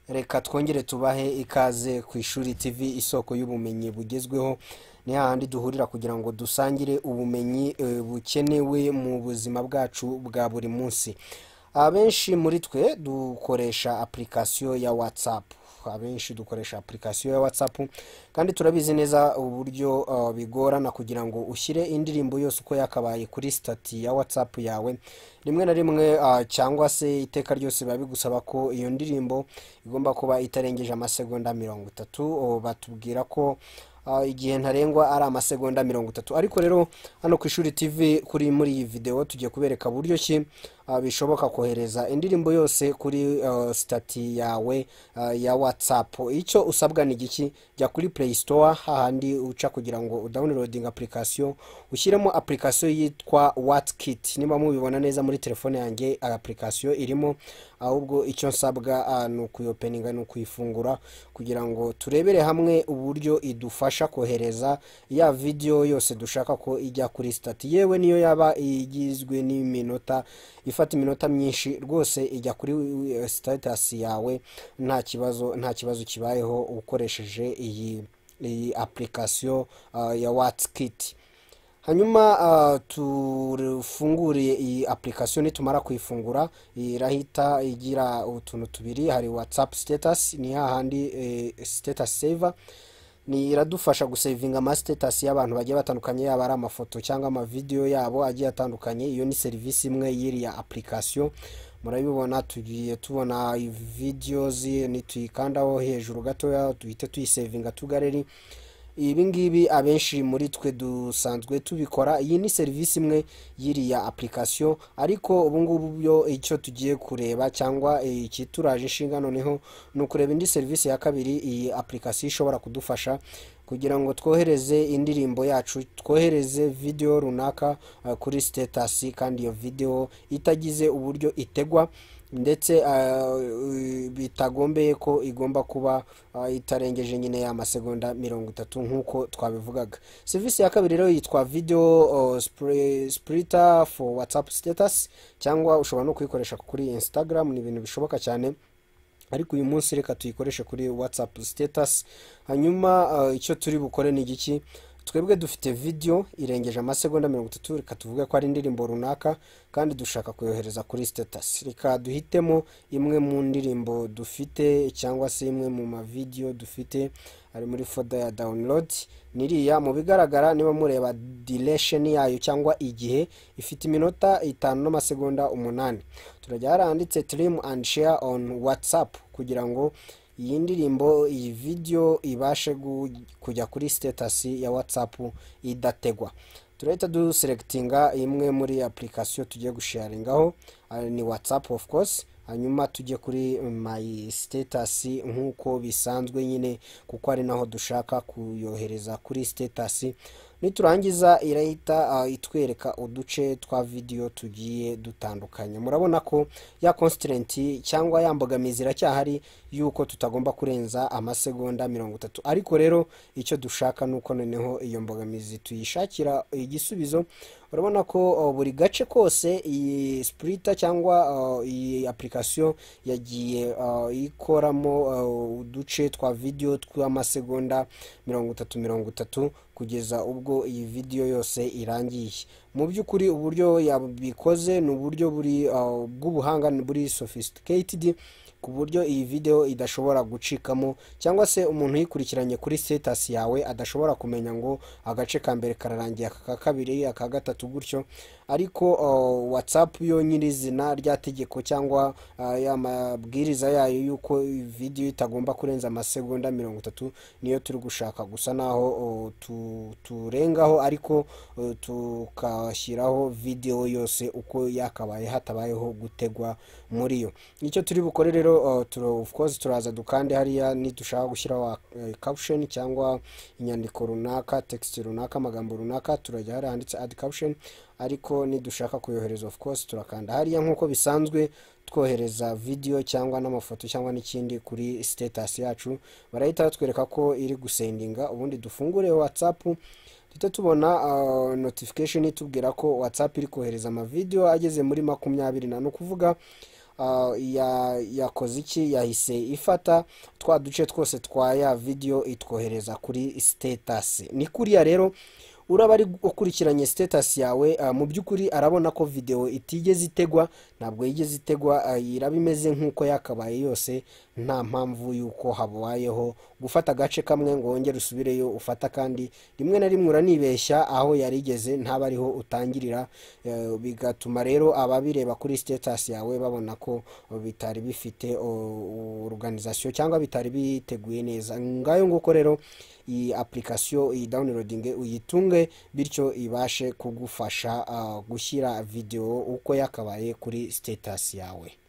reka twongere tubahe ikaze ku ishuri tv isoko y'ubumenyi bugezweho ni hahandi duhurira kugira ngo dusangire ubumenyi eh, bukenewe mu buzima bwacu bwa buri munsi abenshi muri twe dukoresha apurikasiyo ya watsapu abenshi dukoresha apurikasiyo ya watsapu kandi turabizi neza uburyo uh, bigorana kugira ngo ushyire indirimbo yose uko yakabaye kuri sitati ya watsapu yawe rimwe na rimwe uh, cyangwa se iteka ryose biba bigusaba ko iyo ndirimbo igomba kuba itarengeje amasegonda mirongo itatu uh, batubwira ko uh, igihe ntarengwa ari amasegonda mirongo itatu ariko rero hano ku ishuri tv kuri muri iyi videwo tugiye kubereka buryo ki uh, bishoboka kohereza indirimbo yose kuri uh, sitati yawe uh, ya whatsapp icyo usabwa ni giki jya kuri play store hahandi uca kugira ngo udownloading application ushyiremo application yitwa whatkit niba mubibona neza muri telefone yanjye application irimo ahubwo icyo nsabwa uh, ni ukuyopeninga ni ukuyifungura kugira ngo turebere hamwe uburyo idufasha kohereza ya video yose dushaka ko ijya kuri stati yewe niyo yaba igizwe n'iminota ifata iminota myinshi rwose ijya kuri eh, status yawe nta kibazo nta kibazo kibayeho ukoresheje iyi iyi application uh, ya WhatsApp hanyuma uh, tufunguriye iyi application nitumara kuyifungura irahita igira utuntu tubiri hari whatsapp status ni hahandi eh, status saver ni iradufasha gusevinga amasitasi y'abantu bagiye batandukanye yaba ari amafoto cyangwa amavideyo yabo agiye atandukanye iyo ni serivisi imwe y'iriya apurikasiyo murabibona tugiye tubona videozi nituyikandaho hejuru gatoya duhite tuyisevinga tugareri ibi ngibi abenshi muri twe dusanzwe tubikora iyi ni serivisi imwe y'iriya apurikasiyo ariko ubu ngubu byo icyo tugiye kureba cyangwa ikituraje inshinga noneho ni ukureba indi serivisi ya kabiri iyi apurikasiyo ishobora kudufasha kugira ngo twohereze indirimbo yacu twohereze videwo runaka uh, kuri sitetasi kandi iyo videwo itagize uburyo itegwa ndetse uh, bitagombeye ko igomba kuba uh, itarengeje nyine y'amasegonda mirongo itatu nk'uko twabivugaga serivisi ya kabiri rero yitwa video uh, spray- splitter for whatsapp status cyangwa ushobora no kuyikoresha kuri instagram ni ibintu bishoboka cyane ariko uyu munsi reka tuyikoreshe kuri whatsapp status hanyuma uh, icyo turi bukore ni igiki twebwe dufite video irengeje amasegonda mirongo itatu reka tuvuge ko ari indirimbo runaka kandi dushaka kuyohereza kuri status reka duhitemo imwe mu ndirimbo dufite cyangwa se imwe mu mavideo dufite ari muri foda ya download niriya mu bigaragara niba mureba duration yayo cyangwa igihe ifite iminota itanu n'amasegonda umunani turajya haranditse trim and share on whatsapp kugira ngo iyi ndirimbo iyi video ibashe gu- kujya kuri status ya whatsapp idategwa turahita duselectinga imwe muri application tugiye gusharingaho ari ni whatsapp of course hanyuma tujye kuri my status nk'uko bisanzwe nyine kuko ari naho dushaka kuyohereza kuri status niturangiza irahita uh, itwereka uduce twa video tugiye dutandukanye murabona ko ya constraint cyangwa ya mbogamizi iracyahari yuko tutagomba kurenza amasegonda mirongo itatu ariko rero icyo dushaka ni uko noneho iyo mbogamizi tuyishakira igisubizo urabona ko uh, buri gace kose iyi splita cyangwa uh, iyi application yagiye uh, ikoramo uh, uduce twa video tw'amasegonda mirongo itatu mirongo itatu kugeza ubwo iyi video yose irangiye mu by'ukuri uburyo yabikoze ni uburyo buri uh, bw'ubuhanga ni buri sophisticated ku buryo iyi video idashobora gucikamo cyangwa se umuntu uyikurikiranye kuri status yawe adashobora kumenya ngo agace ka mbere kararangiye aka ka kabiri aka gatatu gutyo ariko uh, whatsapp yo nyirizina rya tegeko cyangwa uh, ya mabwiriza yayo y'uko iyi video itagomba kurenza amasegonda mirongo itatu niyo turi gushaka gusa naho uh, tu- turengaho ariko uh, tukashyiraho video yose uko yakabaye hatabayeho gutegwa muri yo icyo turi bukore rero uh, turo of course turaza dukande hariya nidushaka gushyiraho uh, caption cyangwa inyandiko runaka text runaka amagambo runaka turajya hariya handitse add caption ariko nidushaka kuyohereza of course turakanda hariya nk'uko bisanzwe twohereza video cyangwa n'amafoto cyangwa n'ikindi kuri status yacu barahita batwereka ko iri gusendinga ubundi dufungure whatsapp duhita tubona uh, notification itubwira ko whatsapp iri kohereza amavideo ageze muri makumyabiri na ni ukuvuga ah, ya- yakoze iki yahise ifata twa duce twose twa ya videwo itwohereza kuri sitetasi ni kuriya rero uraba ari ukurikiranye sitetasi yawe ah, mu by'ukuri arabona ko videwo itigeze itegwa ntabwo yigeze itegwa ah, iraba imeze nk'uko yakabaye yose nta mpamvu y'uko habayeho gufata agace kamwe ngo wongere usubireyo ufata kandi rimwe na rimwe uranibeshya aho yarigeze ntaba ariho utangirira eh, bigatuma rero ababireba kuri sitetasi yawe babona ko bitari bifite oruganizasiyo cyangwa bitari biteguye neza ngayo nguko rero iyi apulikasiyo iyi dawunirodinge uyitunge bityo ibashe kugufasha ah, gushyira videwo uko yakabaye kuri sitetasi yawe